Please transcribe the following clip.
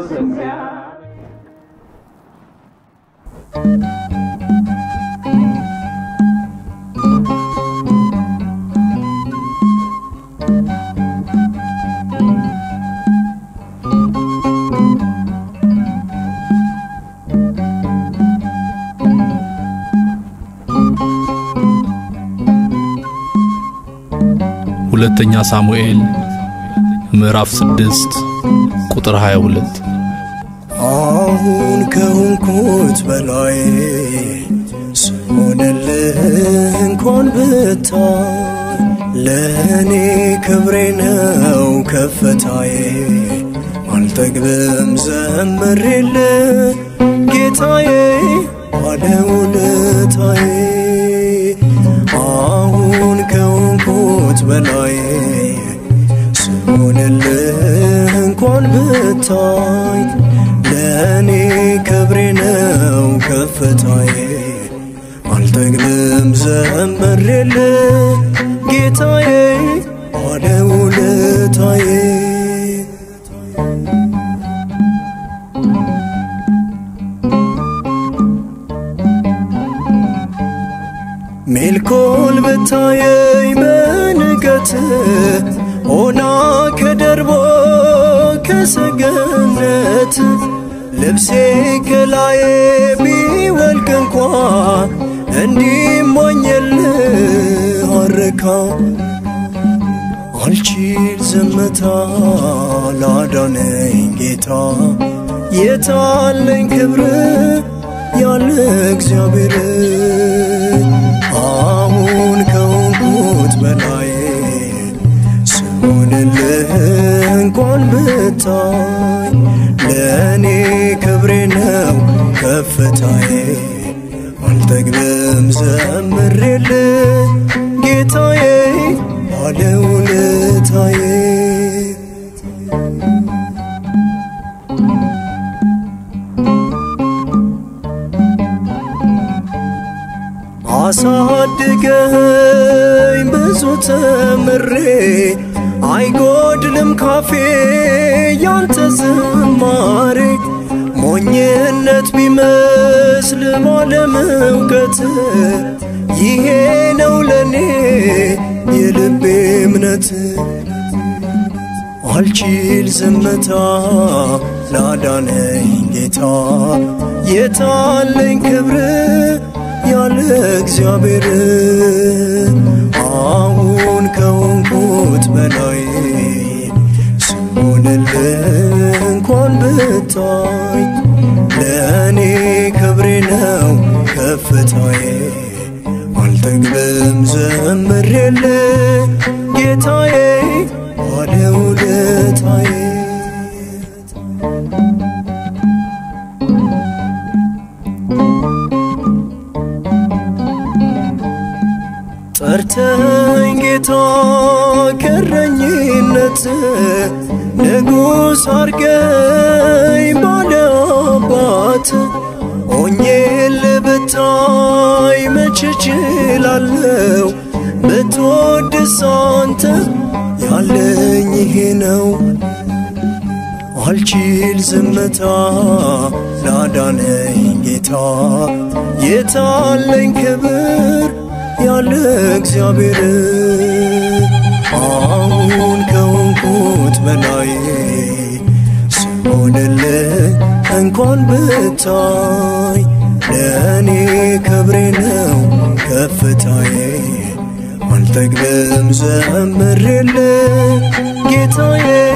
ስሚያ ሁለተኛ ሳሙኤል ምዕራፍ 6 ቁጥር 22 አሁን ከሆንኩት በላይ ስሆንልህ እንኳን ብታይ ለእኔ ክብሬ ነው ከፍታዬ አልጠግብም ዘምሬልህ ጌታዬ ባለውለታዬ አሁን ከሆንኩት በላይ ስሆንልህ እንኳን ብታይ ለእኔ ክብሬ ነው ከፍታዬ አልጠግብም ዘምሬልህ ጌታዬ ባለውለታዬ ሜልኮል ብታየኝ በንቀት ሆና ከደርቦ ከሰገነት ልብሴ ከላዬ ቢወልቅ እንኳ እንዲሞኝልህ አረካ አልችል ዝምታ ላዳነኝ ጌታ የታለኝ ክብር ያለ እግዚአብሔር አሁን ከሆንኩት በላይ ስሆንልህ እንኳን ብታይ ለእኔ ክብሬ ነው ከፍታዬ አልጠግብም ዘምሬልህ ጌታዬ ባለውለታዬ አሳድገኝ ብዙ ተምሬ አይጎድልም ካፌ ያንተ ዝማሬ ሞኝነት ቢመስል ባለም እውቀት ይሄ ነው ለኔ የልቤ እምነት አልችል ዝምታ ላዳነኝ ጌታ የታለኝ ክብር ያለ እግዚአብሔር አሁን ከሆንኩት በላይ ስሆንልህ እንኳን ብታይ ለእኔ ክብሬ ነው ከፍታዬ አልጠግብም ዘምሬልህ ጌታዬ ባለውለታዬ ጠርተኝ ጌታ ከረኝነት ንጉሥ አርገኝ ባለ አባት ሆኜል ብታይ መች እችላለሁ ብትወድስ አንተ ያለኝ ይሄ ነው አልችል ዝምታ ላዳነኝ ጌታ የታለኝ ክብር ያለ እግዚአብሔር አሁን ከሆንኩት በላይ ስሆንልህ እንኳን ብታይ ለእኔ ክብሬ ነው ከፍታዬ አልጠግብም ዘምሬልህ ጌታዬ